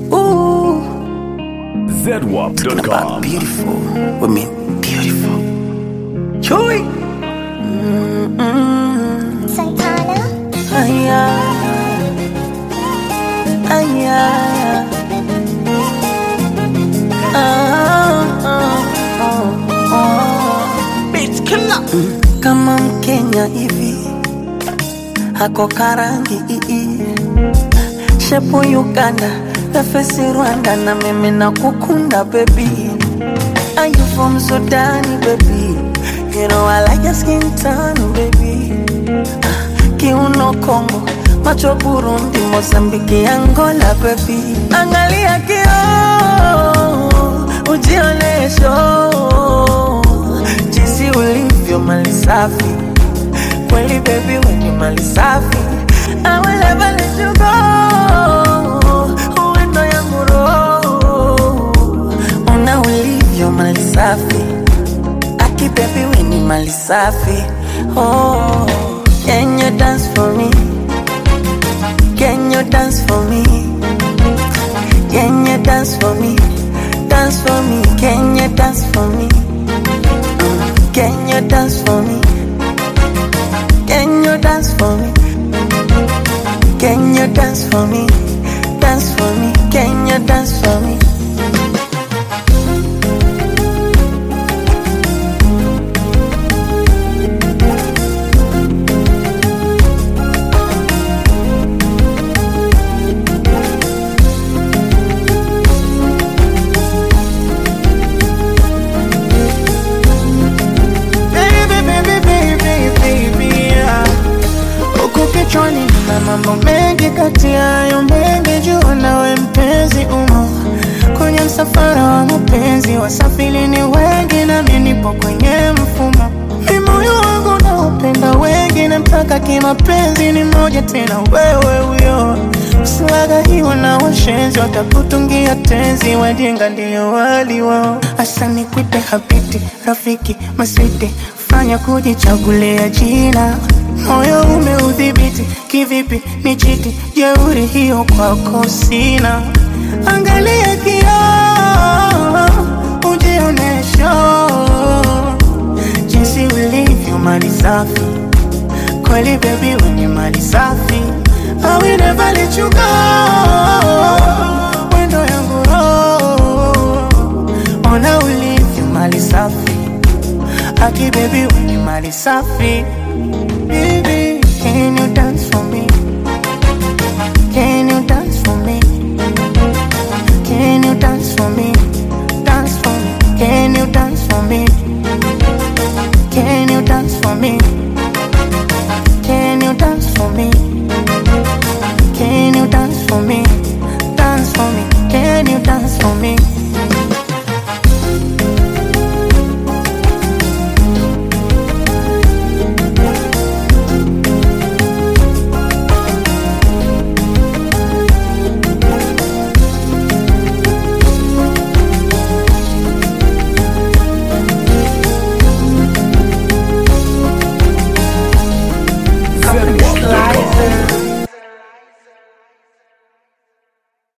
Ooh, ZWAP.com. beautiful women, beautiful. Joy. Santana, Aya, aya. Ah, ah, ah, ah. Beat killer. Kama Mkenya hivi hako karangi ii shepu Uganda nafesi Rwanda na mimi na kukunda baby Are you from Sudan baby You know I like your skin tone baby kiuno Kongo, macho Burundi, Mozambiki, Angola baby. Angalia kio ujionesho jinsi ulivyo mali safi kweli baby, wenye mali safi I will never let you go. Uwendo yangu roho una ulivyo mali safi Aki baby we ni mali safi Oh Can you dance for me? Can you dance for me? Can you dance for me? Dance for me Can you dance for me? Mm. Can you dance for me? Can you dance for me? Can you dance for me? Dance for me Can you dance for me? Baby, baby, baby, baby, yeah. Huku kichwani na mambo mengi, kati ya hayo mengi jua nawe mpenzi umo kwenye msafara wa mapenzi, wasafiri ni wengi nami nipo kwenye mfumo. Ni moyo wangu naupenda wengi, namtaka kimapenzi ni moja tena, wewe huyo usiwagahiwa na washenzi, watakutungia tenzi, wajinga ndio wali wao. Asa nikuite habiti, rafiki, maswiti, fanya kujichagulia jina moyo umeudhibiti kivipi? Ni chiti jeuri hiyo kwako sina. Angalia kioo, ujionesho jinsi ulivyo mali safi kweli, baby wenye mali safi. I will never let you go, wendo yangu roho, ona ulivyo mali safi Aki baby when you mali safi Baby, can you dance